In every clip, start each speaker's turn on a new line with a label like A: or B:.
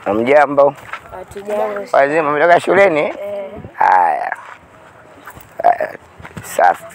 A: Mjambo,
B: Hatujambo.
A: wazima, mtoka shuleni?
B: Eh,
A: Haya, Haya, safi.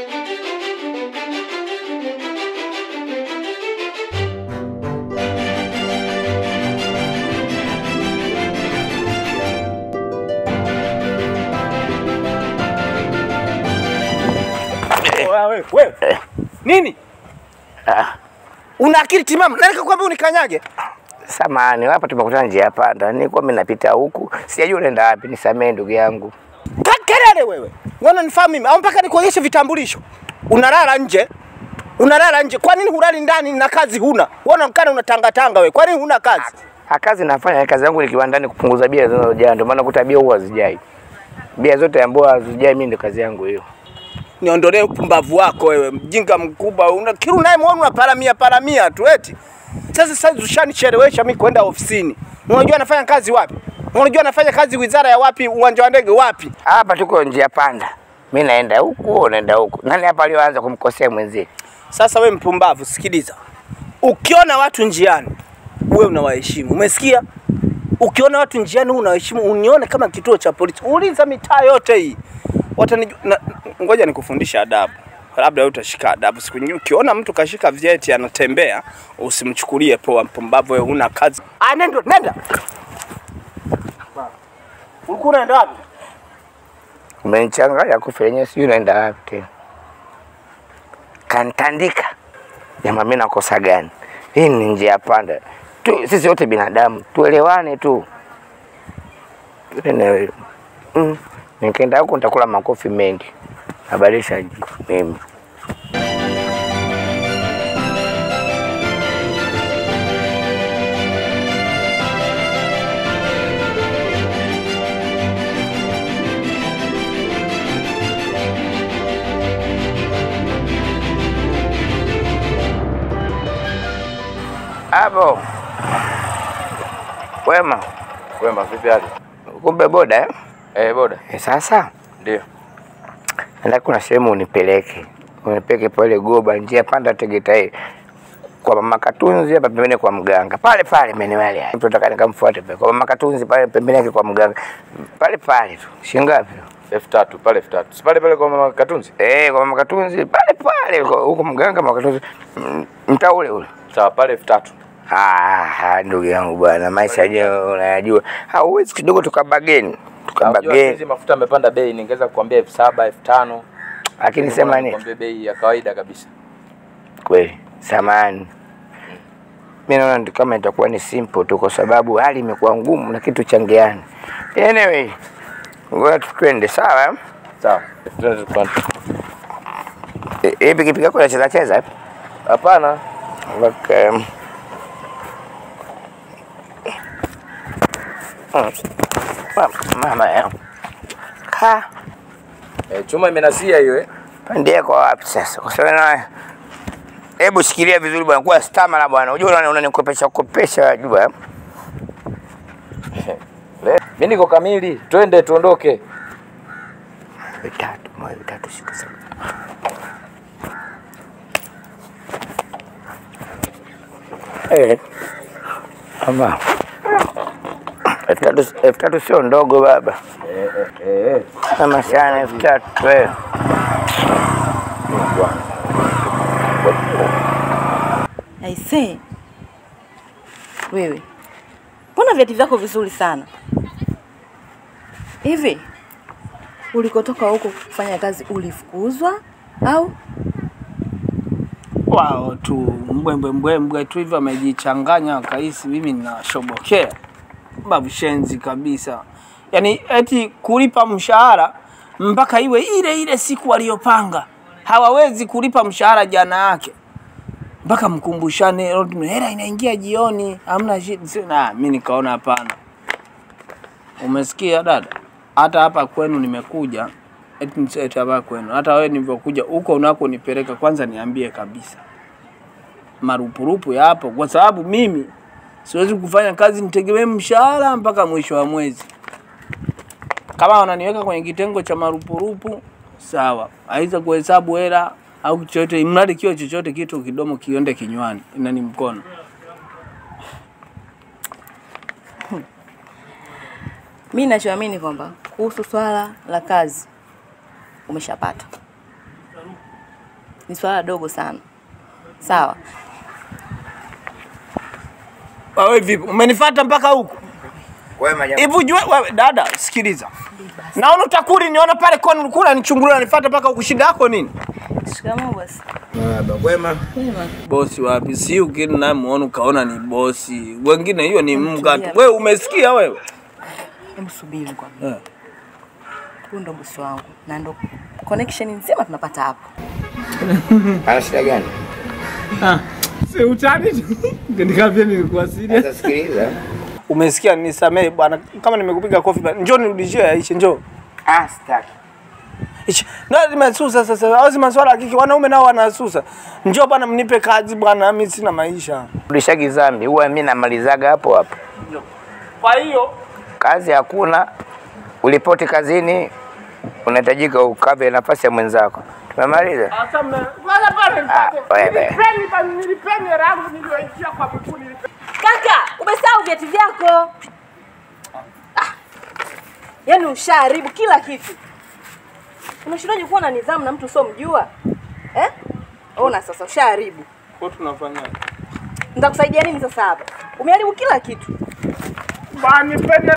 C: Wewe, wewe. Nini?
A: Ah,
C: Una akili timamu? Nani kakwambia unikanyage?
A: Samahani, hapa tumekutana njia panda, nilikuwa mimi napita huku, sijajua unaenda wapi. Nisamee ndugu yangu.
C: Ta kelele wewe. Wewe nifahamu mimi au mpaka nikuonyeshe vitambulisho? Unalala nje? Unalala nje. Kwa nini hulali ndani na kazi huna? Wewe unaonekana unatanga tanga wewe. Kwa nini huna kazi?
A: Ha, kazi nafanya, kazi yangu ni kiwandani kupunguza bia zinazojaa, ndio maana kuta bia huwa hazijai. Bia zote ambazo hazijai mimi ndio kazi yangu hiyo.
C: Niondolee upumbavu wako wewe, mjinga mkubwa. Una kila unayemwona unaparamia paramia tu eti. Sasa sasa ushanichelewesha mimi kwenda ofisini. Unajua nafanya kazi wapi? Unajua nafanya kazi wizara ya wapi? Uwanja wa ndege wapi?
A: Hapa tuko njia panda, mimi naenda huku, wewe unaenda huku. Nani hapa aliyoanza kumkosea mwenzie?
C: Sasa we mpumbavu, sikiliza. Ukiona watu njiani, uwe unawaheshimu. Umesikia? Ukiona watu njiani uwe unawaheshimu, unione kama kituo cha polisi. Uliza mitaa yote hii. Watanijua. na- Ngoja nikufundishe adabu. Labda wewe utashika adabu siku nyingine. Ukiona mtu kashika vyeti anatembea, usimchukulie poa. Mpumbavu, wewe huna kazi. Ah, nenda nenda. Ulikuwa unaenda wapi?
A: Umenichanganya kufa yenyewe, sijui unaenda wapi tena. Kantandika jamaa, mimi nakosa gani? Hii ni njia panda tu, sisi wote binadamu, tuelewane tu. Ene- Mm. Nikienda huko nitakula makofi mengi, nabadilisha ji- mimi. Hapo wema,
D: Wema, vipi hali?
A: kumbe boda eh?
D: Eh, boda.
A: Eh, Sasa
D: Ndio.
A: nataka kuna sehemu unipeleke, unipeleke pale Goba, njia panda Tegeta hii kwa mama Katunzi hapa pembeni kwa mganga pale pale maeneo yale yale. Mtu nataka nikamfuate pale kwa mama Katunzi pale pembeni yake kwa mganga pale pale tu. Shingapi?
D: elfu tatu pale elfu tatu si pale pale kwa mama Katunzi?
A: Eh, kwa mama Katunzi pale pale huko huko mganga mama Katunzi mm, mtaa ule ule.
D: Sawa, pale elfu tatu
A: Ah, ah, ndugu yangu bwana, maisha yenyewe unayajua. Hauwezi kidogo tukabageni,
D: Unajua
A: tukabageni.
D: hizi mafuta yamepanda bei, ningeweza kukwambia elfu saba elfu tano
A: Lakini sema nini?
D: Nikwambie bei ya kawaida kabisa.
A: kweli samani mi naona ndio kama itakuwa ni simple tu kwa sababu hali imekuwa ngumu na kitu changeani anyway ngoja tu twende sawa eh?
D: Sawa. Twende tupande.
A: Eh, hii pikipiki yako inacheza cheza eh?
D: Hapana.
A: okay. Mm. Ma- mama yangu ka
D: Eh, chuma imenasia hiyo eh.
A: pandie kwa wapi sasa kwa sababu na hebu shikilia vizuri bwana kuwa stamina bwana unajua unani- unanikopesha kopesha wajua eh?
D: Mimi niko kamili. Twende tuondoke.
A: vitatu moja vitatu sita saba Eh, ama elfu tatu elfu tatu sio ndogo baba,
D: Eh, eh, eh.
A: ama sana elfu tatu eh.
E: Aisee, wewe mbona vyeti vyako vizuri sana hivi? Ulikotoka huko kufanya kazi ulifukuzwa au?
C: wao tu mbwembwe mbwembwe tu hivyo amejichanganya akahisi mimi ninashobokea babu shenzi kabisa yaani eti kulipa mshahara mpaka iwe ile ile siku waliyopanga hawawezi kulipa mshahara jana yake mpaka mkumbushane "Lord, hela inaingia jioni hamna shida Si- na mi nikaona hapana umesikia dada hata hapa kwenu nimekuja eti nisete hapa kwenu hata wewe nilivyokuja huko unako nipeleka kwanza niambie kabisa marupurupu yapo kwa sababu mimi siwezi kufanya kazi nitegemee mshahara mpaka mwisho wa mwezi kama wananiweka kwenye kitengo cha marupurupu sawa aiza kuhesabu hela au chochote mradi kio chochote kitu kidomo kiende kinywani inani mkono
E: Mi nachoamini kwamba kuhusu swala la kazi umeshapata, ni swala dogo sana. Sawa,
C: Wewe vipi? Umenifuata mpaka huku?
A: Wema jamaa.
C: Hivi ujue wewe dada, sikiliza. Naona utakuri niona pale kwa ulikuwa unanichungulia unanifuata mpaka huku shida yako nini?
E: shikamoo bosi.
A: Baba kwema.
C: Bosi wapi? Si ukini naye muone ukaona ni bosi. Wengine hiyo ni mga tu.
E: Mtulia.
C: Wewe umesikia wewe?
E: Hebu subiri kwa
C: Eh.
E: huyu ndo bosi wangu na ndo connection nzima tunapata hapo.
A: Ana shida gani?
C: Si utani. Nikamwambia nilikuwa serious.
A: Sasa sikiliza.
C: Umesikia, nisamee bwana, kama nimekupiga kofi bwana, njoo nirudishie yaishe, njoo
A: Ah, sitaki.
C: Ichi, na nimesusa sasa, au si maswala ya kike, wanaume nao wanasusa. Njoo bwana, mnipe kazi bwana, mimi sina maisha.
A: Rudishagi zambi, huwa mimi namalizaga hapo hapo.
C: Kwa hiyo
A: Kazi hakuna, ulipoti kazini, unahitajika ukave nafasi ya mwenzako. Tumemaliza.
C: hata mna wala pale
A: Ah, wewe.
C: nilipeni bwana, nilipeni hela yangu niliyoitia kwa mkuu nilipeni.
E: Kaka, umesahau vyeti vyako. Ah, yaani ushaharibu kila kitu. Unashindaje kuwa na nidhamu na mtu usiomjua eh? Ona sasa, ushaharibu.
C: Kwa tunafanya
E: Nitakusaidia nini sasa hapa? Umeharibu kila kitu.
C: bwana, nipeni